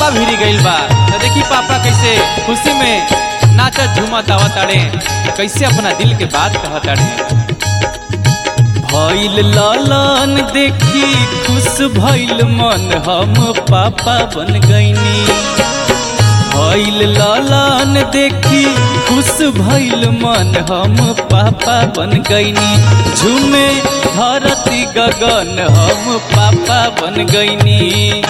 पापा भिरी गइल बा तो देखी पापा कैसे खुशी में नाचत झूमत आवत ताड़े कैसे अपना दिल के बात कहत ताड़े भइल लालन देखी खुश भइल मन हम पापा बन गईनी भइल लालन देखी खुश भइल मन हम पापा बन गईनी झूमे धरती गगन हम पापा बन गईनी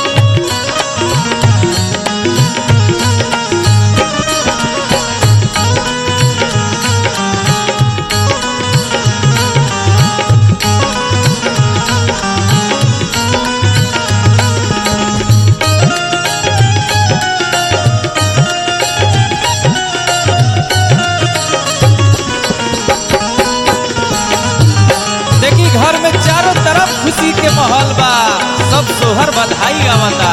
देखी घर में चारों तरफ खुशी के माहौल बा सब सोहर बधाई गावता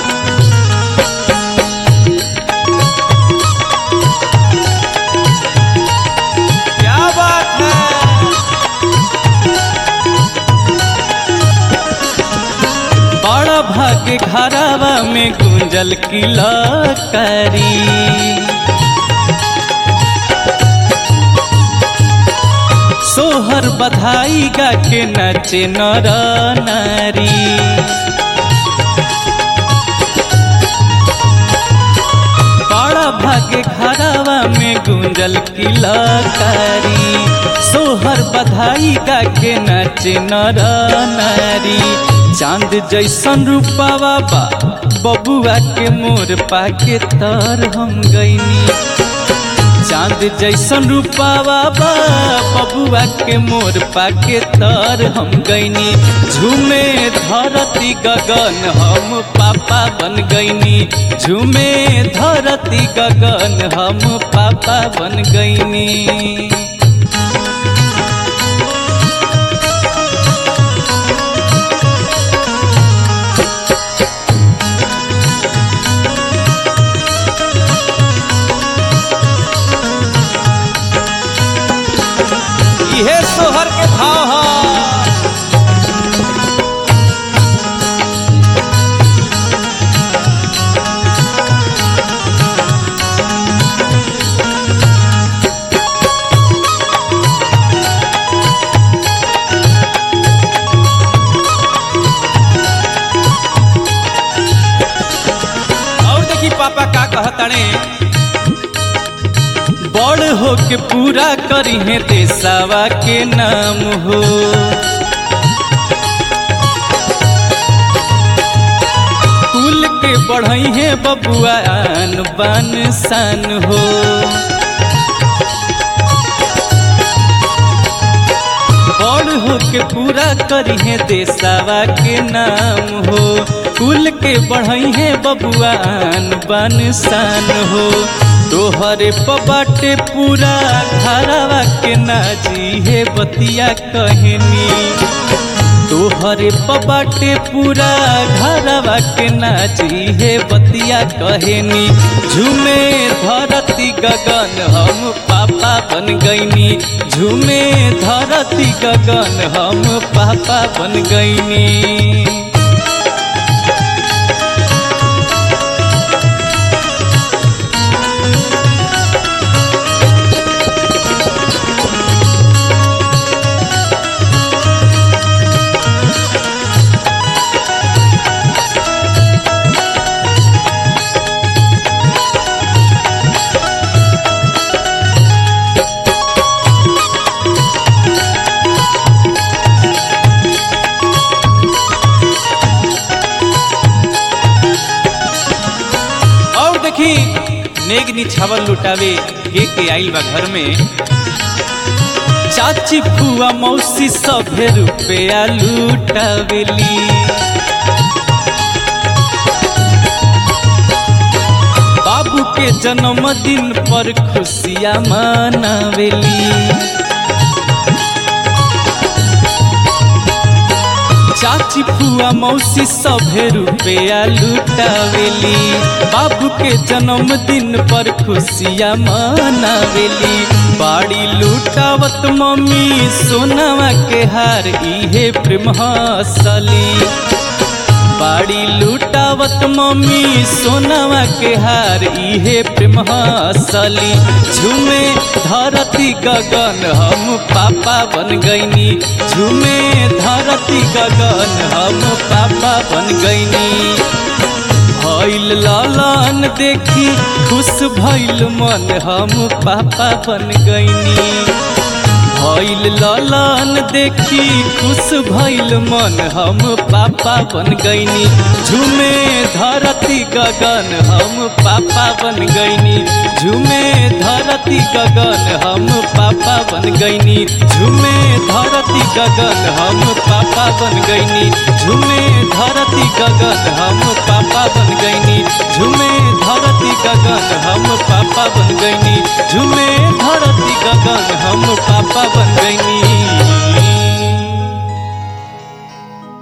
क्या बात है बड़ा भाग्य घरावा में गुंजल किला करी सोहर बधाई गा के नचे नर नारी बड़ा भाग्य घरावा में गुंजल किलकारी सोहर बधाई गा के नचे नर नारी चांद जैसन रूपावा बा बबुआ के मोर पाके तर हम गईनी चांद जैसन रूपावा बा बबुआ के मोर पाके तर हम गईनी झूमे धरती गगन हम पापा बन गईनी झूमे धरती गगन हम पापा बन गईनी इहे सोहर के भाव ह और देखी पापा का कहताने बड़ हो के पूरा करी है देसावा के नाम हो कुल के बढ़ई है बबुआ आन बान सान हो बड़ हो के पूरा करी है देसावा के नाम हो कुल के बढ़ई है बबुआ आन बान सान हो तोहरे पबाटे पूरा घरवा के नाजी है बतिया कहनी तोहरे पबाटे पूरा घरवा के नाची है बतिया कहनी झूमे धरती गगन हम पापा बन गईनी झूमे धरती गगन हम पापा बन गईनी और देखी नेग निछावल लुटावे के के आइल बा घर में चाची फुआ मौसी सभे रुपया लुटावेली बाबू के जन्मदिन पर खुशियाँ मनावेली चाची फुआ मौसी सभे रुपया लुटावेली बाबू के जन्मदिन पर खुशियाँ मनावेली बाड़ी लुटावत मम्मी सोनावा के हार इहे प्रेम हसली बाड़ी लुटाव लगावत मम्मी सोनावा के हार इहे प्रेम हसली झूमे धरती गगन हम पापा बन गईनी झूमे धरती गगन हम पापा बन गईनी भइल लालन देखी खुश भइल मन हम पापा बन गईनी भइल लालन देखी खुश भइल मन हम पापा बन गईनी झूमे धरती गगन हम पापा बन गईनी झूमे धरती गगन हम पापा बन गईनी झूमे धरती गगन हम पापा बन गईनी झूमे धरती गगन हम पापा बन गईनी झूमे धरती गगन हम पापा बन गईनी झूमे धरती गगन हम पापा बन गईनी